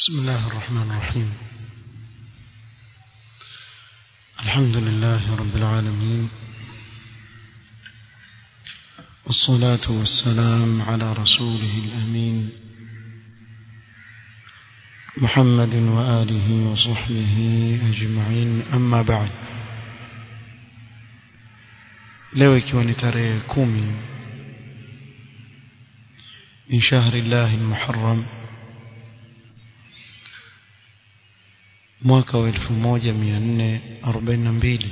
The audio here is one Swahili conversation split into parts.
بسم الله الرحمن الرحيم الحمد لله رب العالمين والصلاة والسلام على رسوله الأمين محمد وآله وصحبه أجمعين أما بعد leo ikiwa ni tarehe kumi min shahri llahi lmuharram mwaka wa elfu moja mia nne arobaini na mbili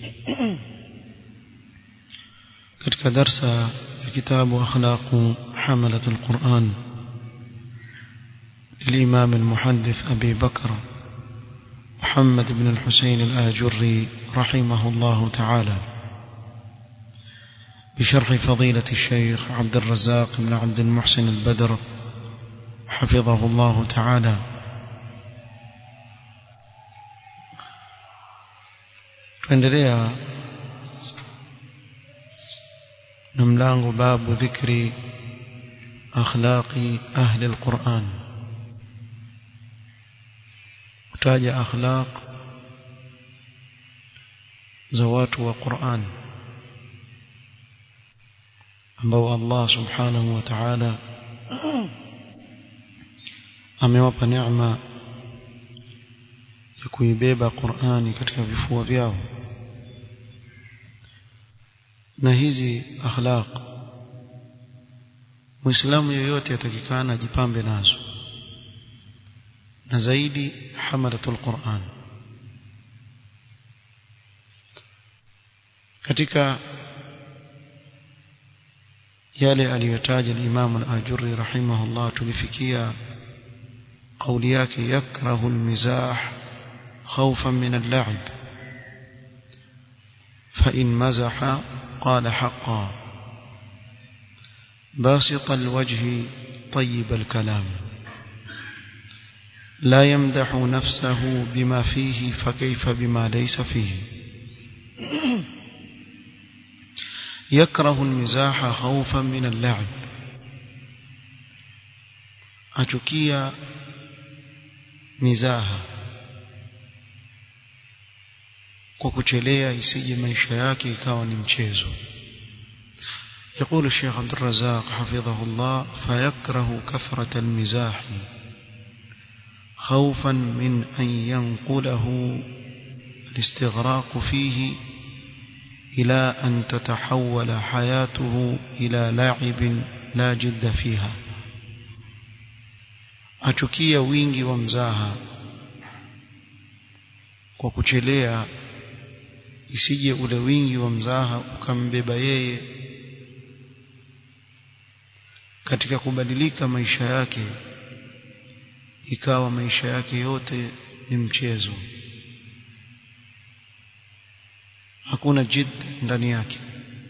katika darsa ya kitabu akhlaqu hamalat alquran للإمام المحدث أبي بكر محمد بن الحسين الآجري رحمه الله تعالى بشرح فضيلة الشيخ عبد الرزاق بن عبد المحسن البدر حفظه الله تعالى tuendelea na mlango babu dhikri akhlaqi ahli alquran kutaja akhlaq za watu wa Qur'an ambao Allah subhanahu wa ta'ala amewapa neema ya kuibeba Qur'ani katika vifua vyao na hizi akhlaq Muislamu yoyote atakikana ajipambe nazo na zaidi hamalatul Qur'an katika yale aliyotaja al-Imam al-Ajurri rahimahullah tulifikia kauli yake yakrahu al-mizah khawfan min al-la'ib fa in mazaha qala haqqan باسط الوجه طيب الكلام لا يمدح نفسه بما فيه فكيف بما ليس فيه يكره المزاح خوفا من اللعب achukia mizaha kwa kuchelea isije maisha yake ikawa ni mchezo يقول الشيخ عبد الرزاق حفظه الله فيكره كثرة المزاح خوفا من أن ينقله الاستغراق فيه إلى أن تتحول حياته إلى لاعب لا جد فيها achukia wingi wa mzaha kwa kuchelea isije ule wingi wa mzaha ukambeba yeye katika kubadilika maisha yake ikawa maisha yake yote ni mchezo hakuna jid ndani yake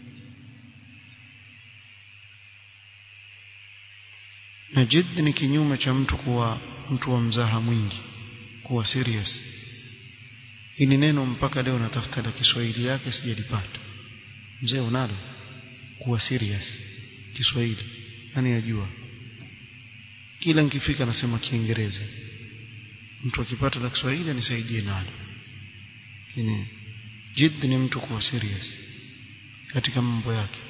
na jid ni kinyume cha mtu kuwa mtu wa mzaha mwingi kuwa serious hili neno mpaka leo natafuta la Kiswahili yake sijalipata mzee unalo kuwa serious Kiswahili nani yajua kila nikifika nasema Kiingereza mtu akipata la Kiswahili anisaidie nalo lakini jid ni mtu kuwa serious katika mambo yake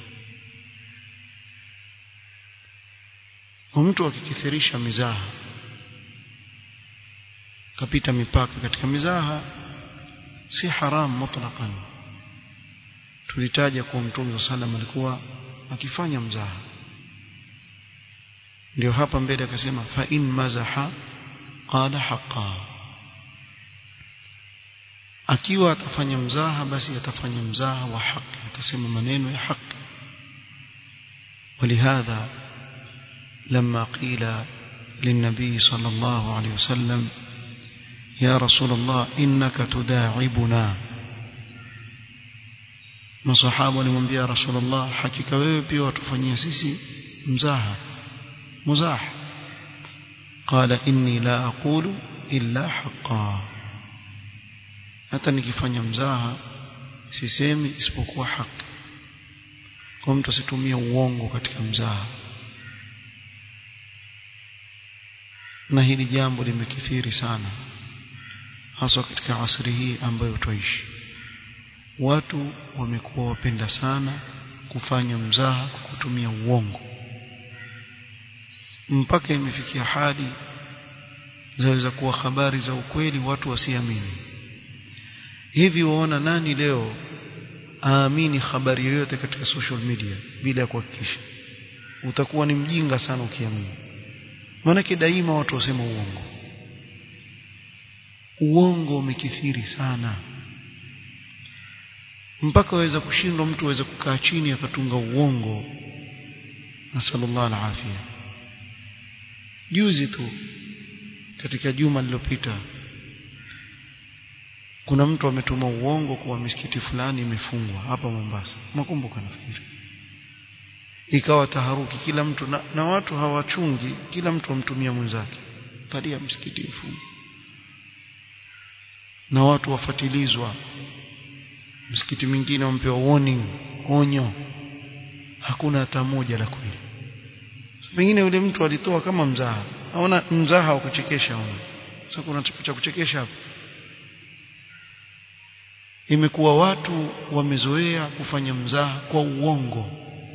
mtu akikithirisha mizaha kapita mipaka katika mizaha si haram mutlaqan tulitaja kuwa mtume sallam alikuwa akifanya mzaha ndio hapa mbele akasema fa in mazaha qala haqqan akiwa atafanya mzaha basi atafanya mzaha wa haki atasema maneno ya haki ولهذا لما قيل للنبي صلى الله عليه وسلم يا رسول الله إنك تداعبنا masahaba walimwambia rasulullah hakika wewe pia watufanyia sisi mzaha muzah qala inni la aqulu illa haqqan hata nikifanya mzaha sisemi isipokuwa haki kwa mtu asitumie uongo katika mzaha na hili jambo limekithiri sana haswa katika asri hii ambayo twaishi watu wamekuwa wapenda sana kufanya mzaha kwa kutumia uongo mpaka imefikia hadi zaweza kuwa habari za ukweli watu wasiamini hivi waona nani leo aamini habari yoyote katika social media bila ya kuhakikisha utakuwa ni mjinga sana ukiamini maanake daima watu wasema uongo uongo umekithiri sana mpaka waweza kushindwa mtu aweze kukaa chini akatunga uongo nasallallahu alafia juzi tu katika juma lililopita kuna mtu ametuma uongo kuwa misikiti fulani imefungwa hapa Mombasa makumbuka nafikiri ikawa taharuki kila mtu na, na watu hawachungi kila mtu amtumia mwenzake talia msikiti mfungwa na watu wafatilizwa msikiti mwingine wampewa warning onyo hakuna hata moja la kweli pengine yule mtu alitoa kama mzaha aona mzaha wa kuchekesha ona sasa kuna cha kuchekesha hapo imekuwa watu wamezoea kufanya mzaha kwa uongo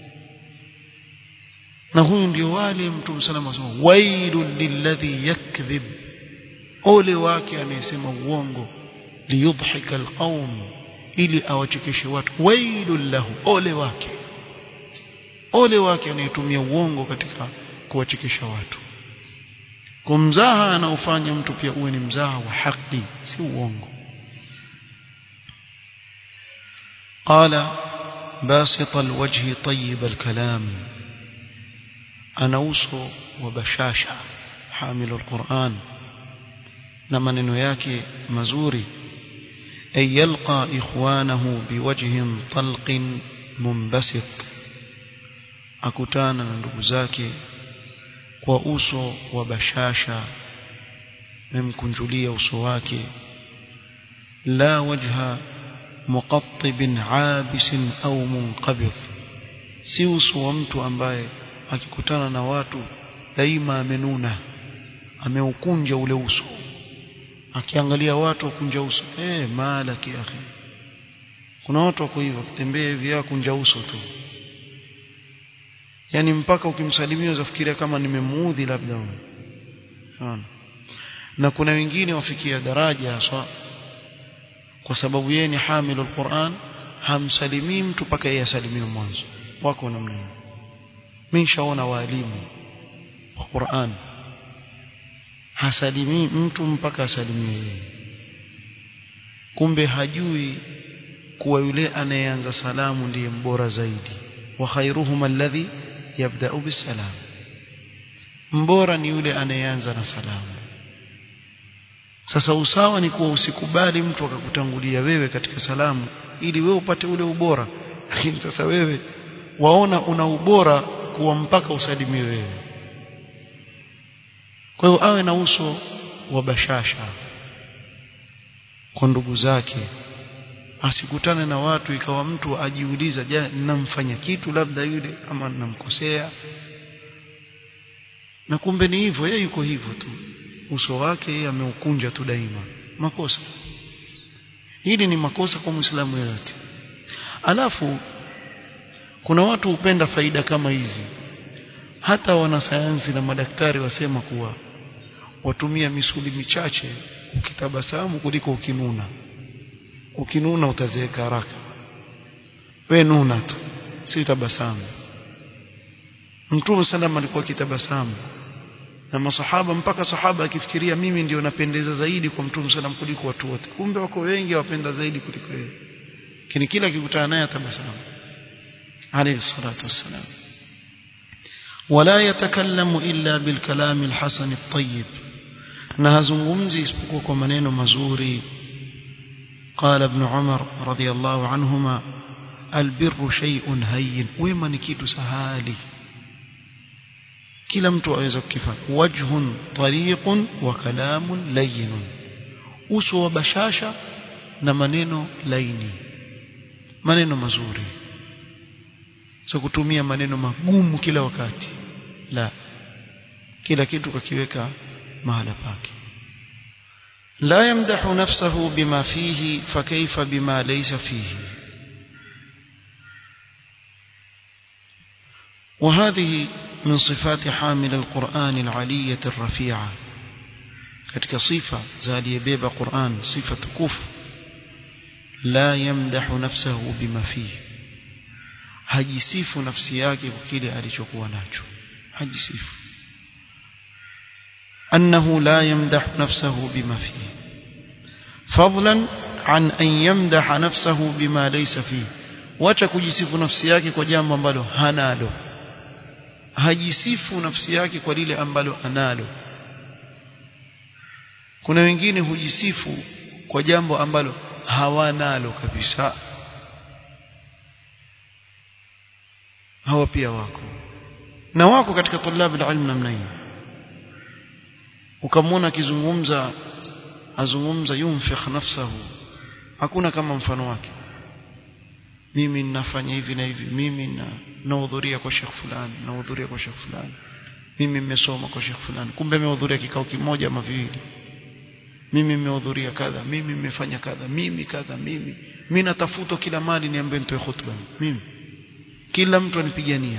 na huyu ndio wale mtume salama asema wailul lilladhi yakdhib ole wake anayesema uongo liyudhhika alqaum ili awachekeshe watu wailul lahu ole wake ole wake anayetumia uongo katika kuwachekesha watu kwa mzaha anaofanya mtu pia uwe ni mzaha wa haki si uongo قال باسط الوجه طيب الكلام أنوس وبشاشة حامل القرآن لما ننوياك مزوري أن يلقى إخوانه بوجه طلق منبسط akutana na ndugu zake kwa uso wa bashasha memkunjulia uso wake la wajha muqattib abis au munqabid si uso wa mtu ambaye akikutana na watu daima amenuna ameukunja ule uso akiangalia watu wakunja uso eh mala kiakhi kuna watu wako hivyo kitembea hivi kunja uso tu yani mpaka ukimsalimia uzafikiria kama nimemuudhi labda huyo na kuna wengine wafikia daraja haswa kwa sababu yeye ni hamilu alquran hamsalimii mtu mpaka yeye asalimiwe mwanzo wako namna hiyo mimi nishaona walimu wa Qur'an hasalimii mtu mpaka asalimiwe yeye kumbe hajui kuwa yule anayeanza salamu ndiye mbora zaidi wa khairuhum alladhi yabda'u bisalam mbora ni yule anayeanza na salamu sasa usawa ni kuwa usikubali mtu akakutangulia wewe katika salamu ili wewe upate ule ubora lakini sasa wewe waona una ubora kuwa mpaka usalimiwe wewe kwa hiyo awe na uso wa bashasha kwa ndugu zake asikutane na watu ikawa mtu ajiuliza je ninamfanya kitu labda yule ama ninamkosea na kumbe ni hivyo yeye yuko hivyo tu uso wake yeye ameukunja tu daima makosa hili ni makosa kwa muislamu yeyote alafu kuna watu hupenda faida kama hizi hata wanasayansi na madaktari wasema kuwa watumia misuli michache ukitabasamu kuliko ukinuna ukinuna utazeeka haraka we nuna tu si tabasamu mtume sallam alikuwa kitabasamu na masahaba mpaka sahaba akifikiria mimi ndio napendeza zaidi kwa mtume sallam kuliko watu wote kumbe wako wengi wapenda zaidi kuliko yeye lakini kila akikutana naye atabasamu alayhi salatu wassalam ولا يتكلم إلا بالكلام الحسن الطيب na hazungumzi isipokuwa kwa maneno mazuri قال ابن عمر رضي الله عنهما البر شيء هين wema ni kitu sahali kila mtu aweza kukifanya wajhun tariqun wa kalamun layyin uso wa bashasha na maneno laini maneno mazuri sio kutumia maneno magumu kila wakati la kila kitu kakiweka mahala pake لا يمدح نفسه بما فيه فكيف بما ليس فيه وهذه من صفات حامل القرآن العلية الرفيعة katika sifa za aliyebeba Qur'an sifa tukufu la yamdahu nafsahu bima fihi hajisifu nafsi yake kwa kile alichokuwa nacho hajisifu annahu la yamdahu nafsahu bima fihi fadlan an an yamdaha nafsahu bima laysa fihi wacha kujisifu nafsi yake kwa jambo ambalo hanalo hajisifu nafsi yake kwa lile ambalo analo kuna wengine hujisifu kwa jambo ambalo hawanalo kabisa hawa pia wako na wako katika tulabu ilmu namna hiyo ukamwona akizungumza azungumza yunfikh nafsahu hakuna kama mfano wake mimi ninafanya hivi na hivi mimi na nahudhuria kwa shekh fulani nahudhuria kwa shekh fulani mimi nimesoma kwa shekh fulani kumbe amehudhuria kikao kimoja ama viwili mimi nimehudhuria kadha mimi nimefanya kadha mimi kadha mimi mimi natafutwa kila mali niambe nitoe khutba mimi kila mtu anipigania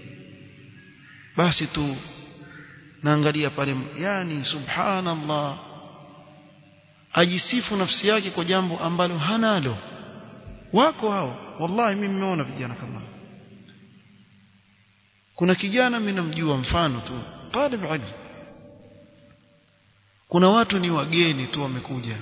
basi tu naangalia pale yani subhanallah ajisifu nafsi yake kwa jambo ambalo hanalo wako hao wallahi mimi nimeona vijana kama kuna kijana mimi namjua mfano tu talib ilm kuna watu ni wageni tu wamekuja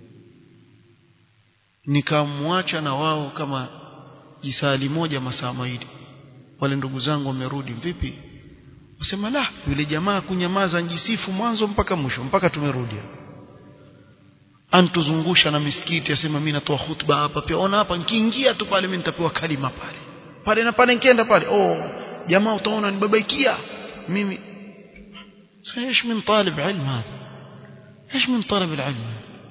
nikamwacha na wao kama jisali moja masaa mawili wale ndugu zangu wamerudi vipi wasema la yule jamaa kunyamaza njisifu mwanzo mpaka mwisho mpaka tumerudi antuzungusha na misikiti asema mimi natoa hutuba hapa pia ona hapa nikiingia tu pale mimi nitapewa kalima pale pale na pale nikienda pale oh jamaa utaona nibabaikia mimi ايش من طالب علم هذا ايش من طلب العلم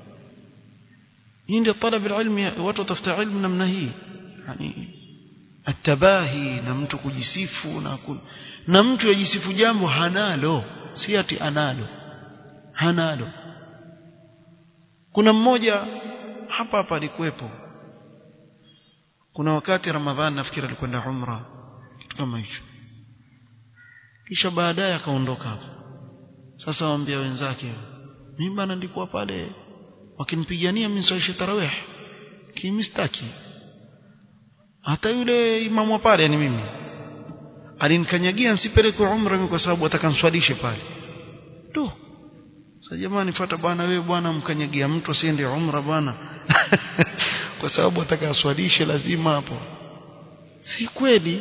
عند طلب العلم watu tafuta ilmu namna hii yani atabahi na mtu kujisifu na ku, na mtu yajisifu jambo hanalo si ati analo hanalo kuna mmoja hapa hapa alikuwepo kuna wakati ramadhani nafikiri alikwenda umra kitu kama hicho kisha baadaye akaondoka hapo sasa waambia wenzake mimi bana nilikuwa pale wakinipigania mimi nisalishe tarawih kimistaki hata yule imamu wa pale yani mimi alinikanyagia nisipeleke umra mimi kwa sababu atakanswalishe pale tu sasa jamani fuata bwana wewe bwana mkanyagia mtu asiende umra bwana kwa sababu atakaswalishe lazima hapo si kweli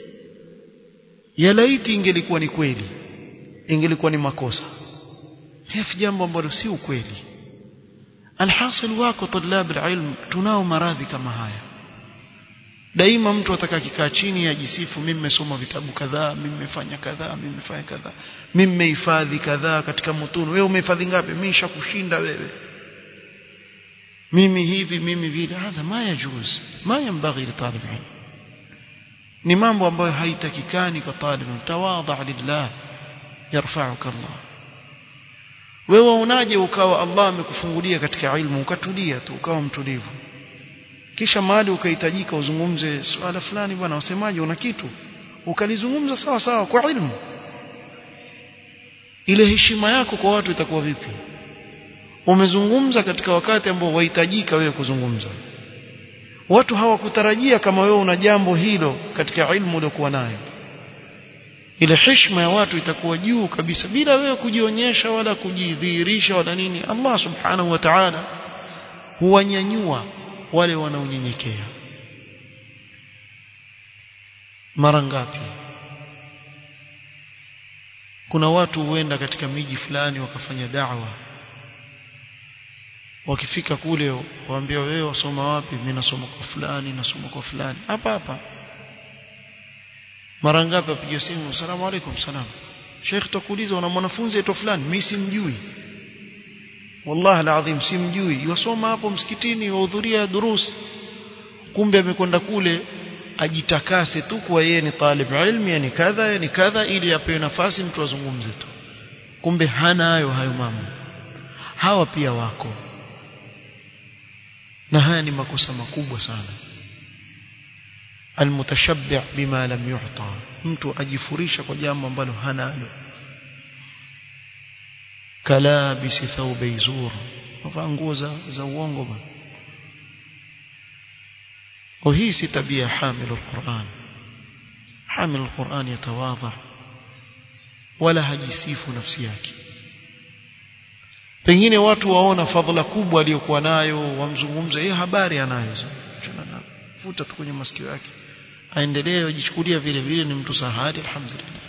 ya laiti ingelikuwa ni kweli ingelikuwa ni makosa hivi jambo ambalo si ukweli alhasil wako tulab alilm tunao maradhi kama haya daima mtu ataka kikaa chini ajisifu mimi nimesoma vitabu kadhaa mimi nimefanya kadhaa mimi nimefanya kadhaa mimi nimehifadhi kadhaa katika mutunu wewe umehifadhi ngapi mimi nishakushinda wewe mimi hivi mimi vile hadha ma yajuz ma yanbaghi li talib ilm ni mambo ambayo haitakikani kwa talib tawadha lillah yarfa'uka Allah wewe unaje ukawa Allah amekufungulia katika ilmu ukatulia tu ukawa mtulivu kisha mahali ukahitajika uzungumze swala fulani bwana wasemaje una kitu ukalizungumza sawa sawa kwa ilmu ile heshima yako kwa watu itakuwa vipi umezungumza katika wakati ambao wahitajika wewe kuzungumza watu hawakutarajia kama wewe una jambo hilo katika ilmu uliokuwa nayo ile heshima ya watu itakuwa juu kabisa bila wewe kujionyesha wala kujidhihirisha wala nini Allah subhanahu wa ta'ala huwanyanyua wale wanaonyenyekea mara ngapi kuna watu huenda katika miji fulani wakafanya da'wa wakifika kule waambia wewe wasoma wapi mimi nasoma kwa fulani nasoma kwa fulani hapa hapa mara ngapi apiga simu asalamu alaykum salam Sheikh tukuuliza una mwanafunzi aitwa fulani mimi simjui wallahi alazim simjui yasoma hapo msikitini wahudhuria durus kumbe amekwenda kule ajitakase tu kwa yeye ni talib ilmi yani kadha yani kadha ili apewe nafasi mtu azungumze tu kumbe hana hayo hayo mambo hawa pia wako na haya ni makosa makubwa sana almutashabbi' bima lam yu'ta mtu ajifurisha kwa jambo ambalo hanalo kalabisi thawbi zur mavaa nguo za, za uongo bwana kwa hii si tabia hamilu alquran hamilu alquran yatawadha wala hajisifu nafsi yake pengine watu waona fadhila kubwa aliyokuwa nayo wamzungumza yeye habari anayo futa tu kwenye masikio yake aendelee ajichukulia vile vile ni mtu sahari alhamdulillah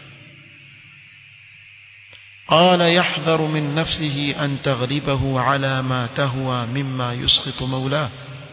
قال يحذر من نفسه أن تغلبه على ما تهوى مما يسخط مولاه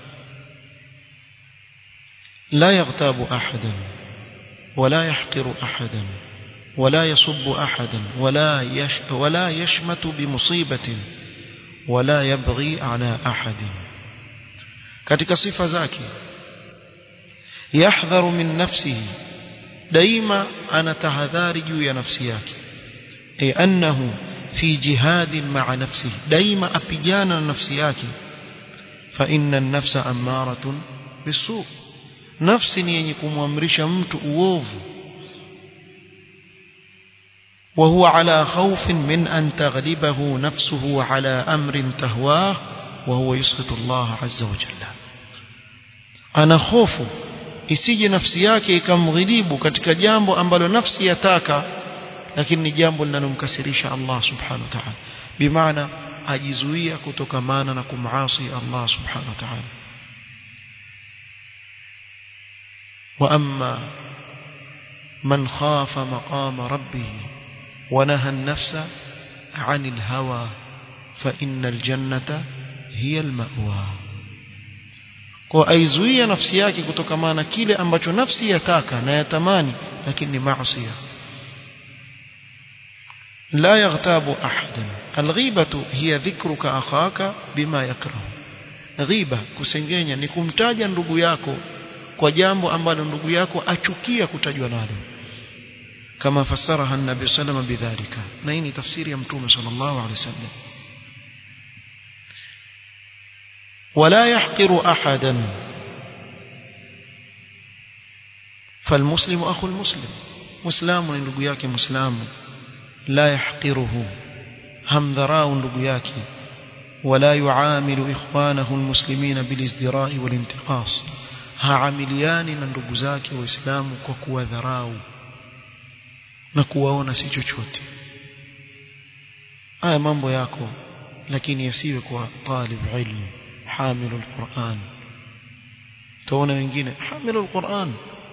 لا يغتاب أحدا ولا يحقر أحدا ولا يصب أحدا ولا يش ولا يشمت بمصيبة ولا يبغي على أحد katika sifa zake yahdharu min nafsihi daima anatahadhari juu ya nafsi yake ay annahu fi jihadin ma'a nafsihi daima apigana na nafsi yake fa inna an-nafsa ammaratun bisu nafsi ni yenye kumwamrisha mtu uovu وهو على خوف من أن تغلبه نفسه على أمر تهواه وهو يسخط الله عز وجل أنا خوف isije nafsi yake ikamghilibu katika jambo ambalo nafsi yataka lakini ni jambo linalomkasirisha Allah subhanahu wa ta'ala bimaana ajizuia kutokamana na kumasi Allah subhanahu wa ta'ala wa amma man khafa maqama rabbih ونهى النفس عن الهوى فإن الجنة هي المأوى kwa aizuia nafsi yake kutokamana kile ambacho nafsi yataka na yatamani lakini ni maasi la yaghtabu ahadan alghibatu hiya dhikruka akhaka bima yakrahu ghiba kusengenya ni kumtaja ndugu yako kwa jambo ambalo ndugu yako achukia kutajwa nalo كما فسرها النبي صلى الله عليه وسلم بذلك نين تفسير يمتوم صلى الله عليه وسلم ولا يحقر أحدا فالمسلم أخو المسلم مسلم ndugu yake muislamu la yahqiruhu hamdharau ndugu yake ولا يعامل إخوانه المسلمين بالازدراء والانتقاص haamiliani na ndugu zake waislamu kwa kuwadharau na kuwaona si chochote haya mambo yako lakini yasiwe kwa talib ilmu hamilu alquran tuona wengine hamilu alquran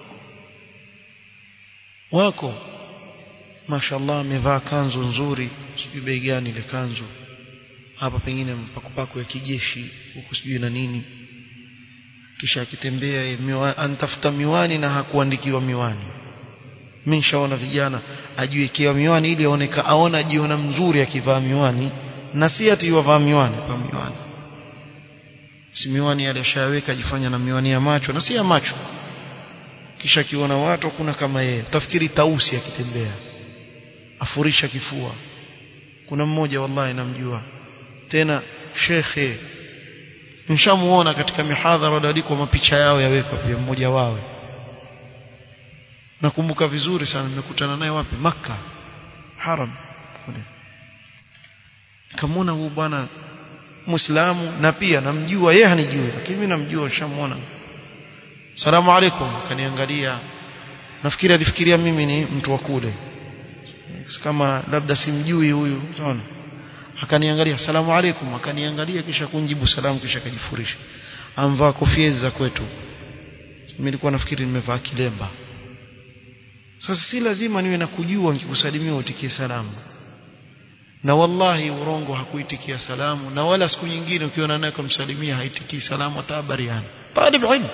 wako mashallah amevaa kanzu nzuri sijui bei gani ile kanzu hapa pengine mpakupako ya kijeshi huku sijui na nini kisha akitembea miwa, antafuta miwani na hakuandikiwa miwani mimi nishaona vijana ajiwekewa miwani ili aoneka aona jiona mzuri akivaa miwani na si ati yavaa miwani pa miwani si miwani yale ashaweka ajifanya na miwani ya macho na si ya macho kisha akiona watu kuna kama yeye utafikiri tausi akitembea afurisha kifua kuna mmoja wallahi namjua tena shekhe nishamuona katika mihadhara waliandikwa mapicha yao yawekwa pia mmoja wao nakumbuka vizuri sana nimekutana naye wapi maka haram kule nikamwona huyu bwana muislamu na pia namjua yeye hanijui lakini mimi namjua nishamuona salamu alaikum akaniangalia nafikiri alifikiria mimi ni mtu wa kule kama labda simjui huyu unaona akaniangalia salamu alaikum akaniangalia kisha kunjibu salamu kisha akajifurisha amvaa kofia za kwetu mimi nilikuwa nafikiri nimevaa kilemba sasa si lazima niwe na kujua nikikusalimia utikie salamu na wallahi urongo hakuitikia salamu na wala siku nyingine ukiona naye kumsalimia haitikii salamu hata habariani talib ilmu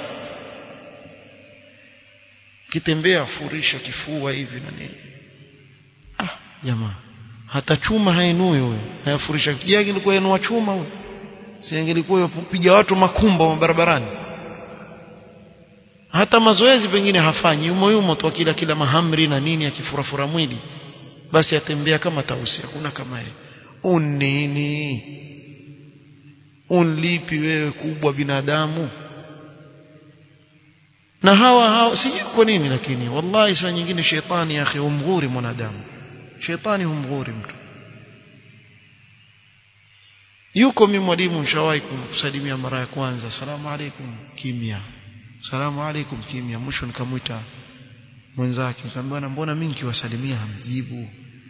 kitembea furisha kifua hivi na nini ah jamaa hata chuma hainui huyo hayafurisha kijagi ilikuwa inua chuma huyo si angelikuwa piga watu makumba barabarani hata mazoezi pengine hafanyi yumo yumo tu kila kila mahamri na nini akifurafura mwili basi atembea kama tausi hakuna kama yeye unini unlipi wewe kubwa binadamu na hawa hawa sijui kwa nini lakini wallahi saa nyingine shetani akhi humghuri mwanadamu shetani humghuri mtu yuko mimi mwalimu nishawahi kumsalimia mara ya kwanza salamu alaikum kimya salamu alaikum kimya mwisho nikamwita mwenzake nikamwambia mbona mimi nikiwasalimia hamjibu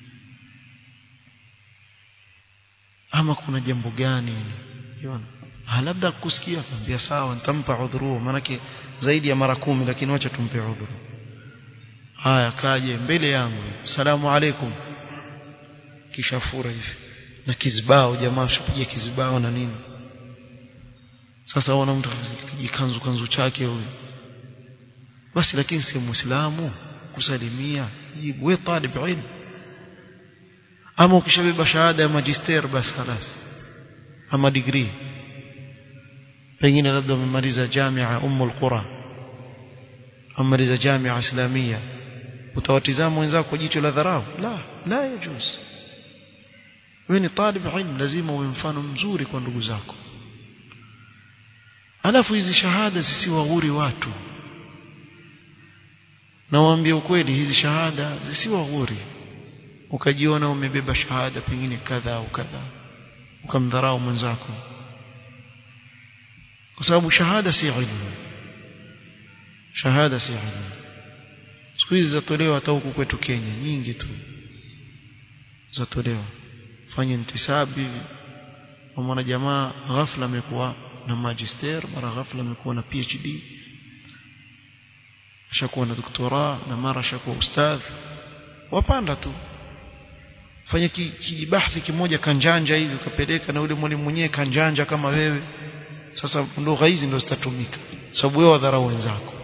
ama kuna jambo gani unaona labda kusikia akamwambia sawa nitampa udhuru manake zaidi ya mara kumi lakini wacha tumpe udhuru haya kaje mbele yangu salamu alaikum kisha fura hivi na kizibao jamaa shapiga kizibao na nini sasa wana mtu kijikanzu kanzu chake huyu basi lakini si muislamu kusalimia jibu wewe talib ilmu ama ukishabeba shahada ya magister basi خلاص ama degree pengine labda umemaliza jamia ummul qura umemaliza jamia islamia utawatizama wenzako kwa jicho la dharau la la yajuz wewe ni talib ilmu lazima uwe mfano mzuri kwa ndugu zako alafu hizi shahada zisiwaghuri watu nawaambia ukweli hizi shahada zisiwaghuri ukajiona umebeba shahada pengine kadha au kadha ukamdharau mwenzako kwa sababu shahada si ilmu shahada si ilmu siku hizi zatolewa hata huku kwetu Kenya nyingi tu zatolewa fanya intisabi mwana jamaa ghafla amekuwa na magister mara ghafla amekuwa na PhD ashakuwa na doktora na mara ashakuwa ustadh wapanda tu fanya kijibahthi ki kimoja kanjanja hivi ukapeleka na ule mwalimu mwenyewe kanjanja kama wewe sasa lugha hizi ndio zitatumika sababu wewe wadharau wenzako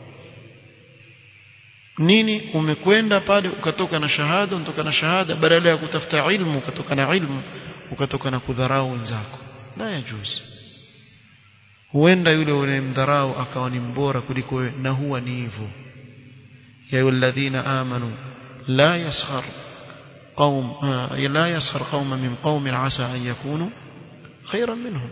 nini umekwenda pale ukatoka na shahada unatoka na shahada badala ya kutafuta ilmu ukatoka na ilmu ukatoka na kudharau wenzako la yajuzi huenda yule unayemdharau akawa ni mbora kuliko wewe na huwa ni hivyo ya ayyuhalladhina amanu la yaskhar قوم لا يسخر قوم من قوم عسى أن يكونوا خيرا منهم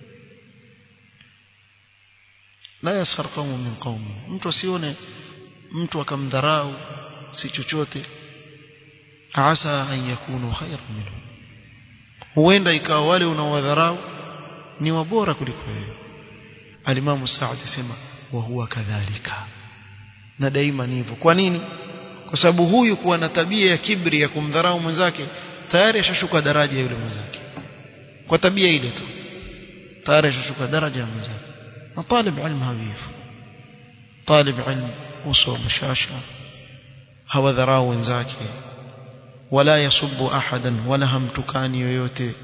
لا يسخر قوم من قوم mtu asione mtu akamdharau si chochote asa an yakunu khairan minhum huenda ikawa wale unaowadharau ni wabora kuliko wewe alimamu Saad sema wa huwa kadhalika na daima ni hivyo kwa nini kwa sababu huyu kuwa na tabia ya kibri ya kumdharau mwenzake tayari ashashuka daraja yule mwenzake kwa tabia ile tu tayari ashashuka daraja ya mwenzake na talib ilmu hawifu talib ilmu uso bashasha hawadharau wenzake wala yasubbu ahadan wala hamtukani yoyote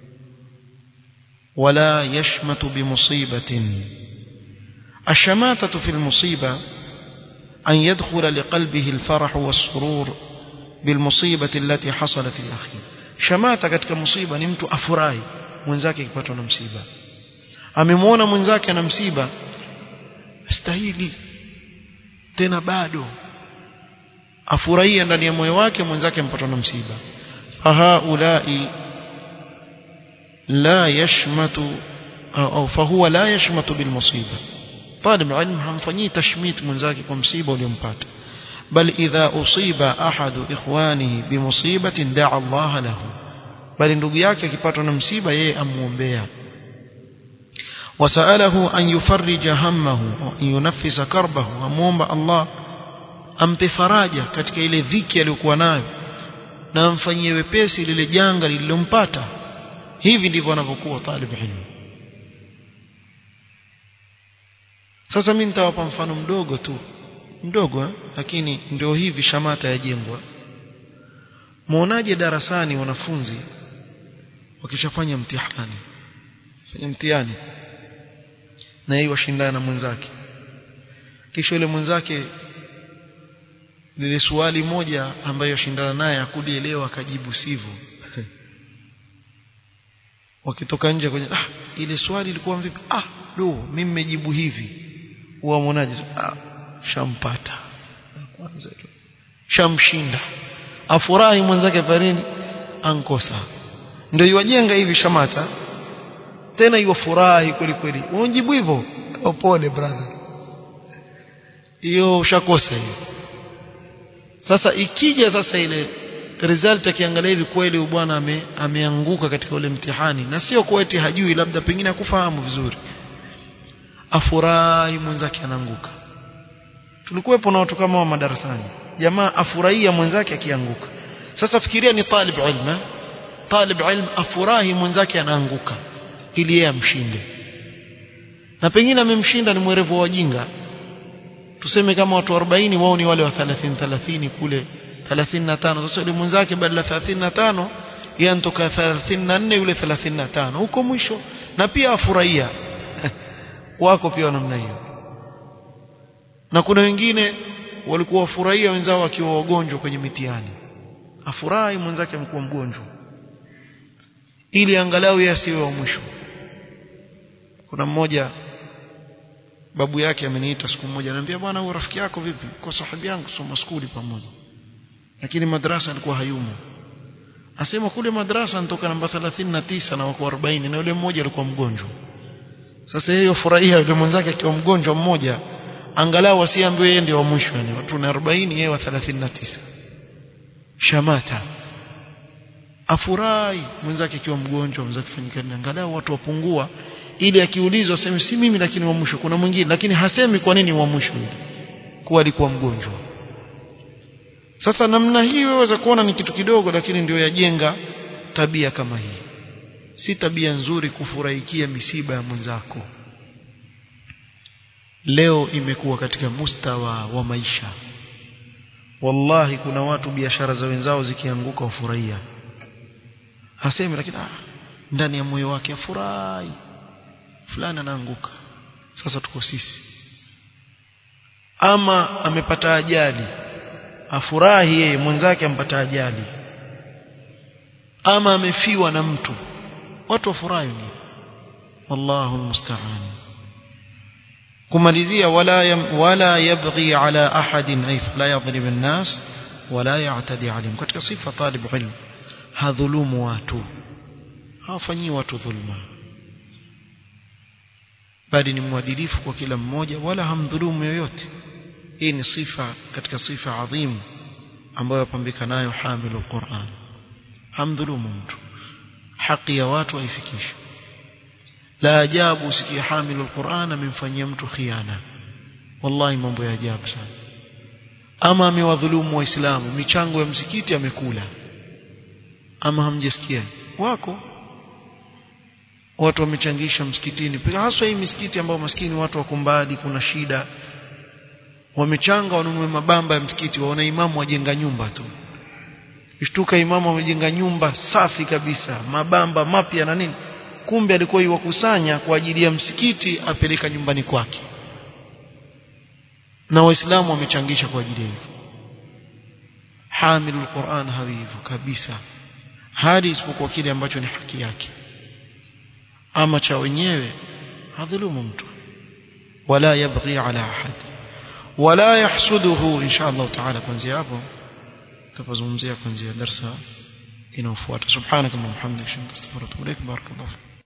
wala yashmatu bimusibatin الشماتة في المصيبة أن يدخل لقلبه الفرح والسرور بالمصيبة التي حصلت لأخيه شماتة katika musiba ni mtu afurahi mwenzake akipatwa na msiba amemwona mwenzake ana msiba stahili tena bado afurahia ndani ya moyo wake mwenzake ampatwa na msiba fahaulai la yashmatu au fahuwa la yashmatu bilmusiba طالب علم hamfanyii tashmit mwenzake kwa msiba uliompata bal idha usiba ahadu ikhwanihi bimusibatin da'a Allah lahu bali ndugu yake akipatwa na msiba yeye amuombea wasalahu an yufarrija hammahu wa yunaffisa karbahu amuomba Allah ampe faraja katika ile dhiki aliyokuwa nayo na amfanyie wepesi lile janga lililompata hivi ndivyo anavyokuwa talib ilmu sasa mimi nitawapa mfano mdogo tu mdogo eh? lakini ndio hivi shamata yajengwa muonaje darasani wanafunzi wakishafanya mtihani fanya mtihani na yeye washindana na mwenzake kisha yule mwenzake lile swali moja ambayo shindana naye akulielewa akajibu sivyo wakitoka nje kwenye ah ile swali ilikuwa vipi ah do mimi nimejibu hivi huwa mwonaje ah shampata kwanza shamshinda afurahi mwenzake farini ankosa ndio iwajenga hivi shamata tena iwafurahi kweli kweli unjibu hivyo pole brother hiyo ushakosa hiyo sasa ikija sasa ile result akiangalia hivi kweli bwana ame, ameanguka katika ule mtihani na sio kwa eti hajui labda pengine hakufahamu vizuri afurahi mwenzake anaanguka tulikuwepo na watu kama wa madarasani jamaa afurahia mwenzake akianguka sasa fikiria ni talib ilm talib ilm afurahi mwenzake anaanguka ili yeye amshinde na pengine amemshinda ni mwerevu wa wajinga tuseme kama watu 40 wao ni wale wa 30 30 kule 35 sasa yule mwenzake badala 35 yeye anatoka 34 yule 35 huko mwisho na pia afurahia wako pia namna hiyo na kuna wengine walikuwa wafurahia wenzao wakiwa wagonjwa kwenye mitihani afurahi mwenzake amekuwa mgonjwa ili angalau yeye asiwe wa mwisho kuna mmoja babu yake ameniita siku moja ananiambia bwana huyo rafiki yako vipi kwa sahibi yangu soma skuli pamoja lakini madrasa alikuwa hayumo asema kule madrasa nitoka namba 39 na wako 40 na yule mmoja alikuwa mgonjwa sasa yeye furahia yule mwenzake akiwa mgonjwa mmoja angalau asiambiwe yeye ndio wa mwisho yani watu na 40 yeye wa 39 shamata afurahi mwenzake akiwa mgonjwa mwenzake fanyika angalau watu wapungua ili akiulizwa aseme si mimi lakini wa mwisho kuna mwingine lakini hasemi kwa nini wa mwisho yule kuwa alikuwa mgonjwa sasa namna hii waweza kuona ni kitu kidogo lakini ndio yajenga tabia kama hii si tabia nzuri kufurahikia misiba ya mwenzako leo imekuwa katika mustawa wa maisha wallahi kuna watu biashara za wenzao zikianguka ufurahia hasemi lakini ah, ndani ya moyo wake afurahi fulani anaanguka sasa tuko sisi ama amepata ajali afurahi yeye mwenzake ampata ajali ama amefiwa na mtu watu wafurahi ni wallahu almusta'an kumalizia wala yam, wala yabghi ala ahadin ay la yadhrib an-nas wala ya'tadi alayhim katika sifa talib ilm hadhulumu watu hawafanyii watu dhulma bali ni mwadilifu kwa kila mmoja wala hamdhulumu yoyote hii ni sifa katika sifa adhimu ambayo yapambika nayo hamilu Qur'an hamdhulumu mtu haki ya watu haifikishi la ajabu usikie hamilu Qur'an amemfanyia mtu khiana wallahi mambo ya ajabu sana ama amewadhulumu waislamu michango ya msikiti amekula ama hamjasikia wako watu wamechangisha msikitini haswa hii misikiti ambayo maskini watu wako mbali kuna shida wamechanga wanunue mabamba ya msikiti waona imamu wajenga nyumba tu ishtuka imamu amejenga nyumba safi kabisa mabamba mapya na nini kumbe alikuwa iwakusanya kwa ajili ya msikiti apeleka nyumbani kwake na waislamu wamechangisha kwa ajili hivyo hamilul Qur'an hawi hivyo kabisa hadi isipokuwa kile ambacho ni haki yake ama cha wenyewe hadhulumu mtu wala yabghi ala ahad wala yahsuduhu insha Allah taala kuanzia hapo tutazungumzia kuanzia darasa inayofuata subhanaka wa bihamdika astaghfiruka wa atubu ilaik barakallahu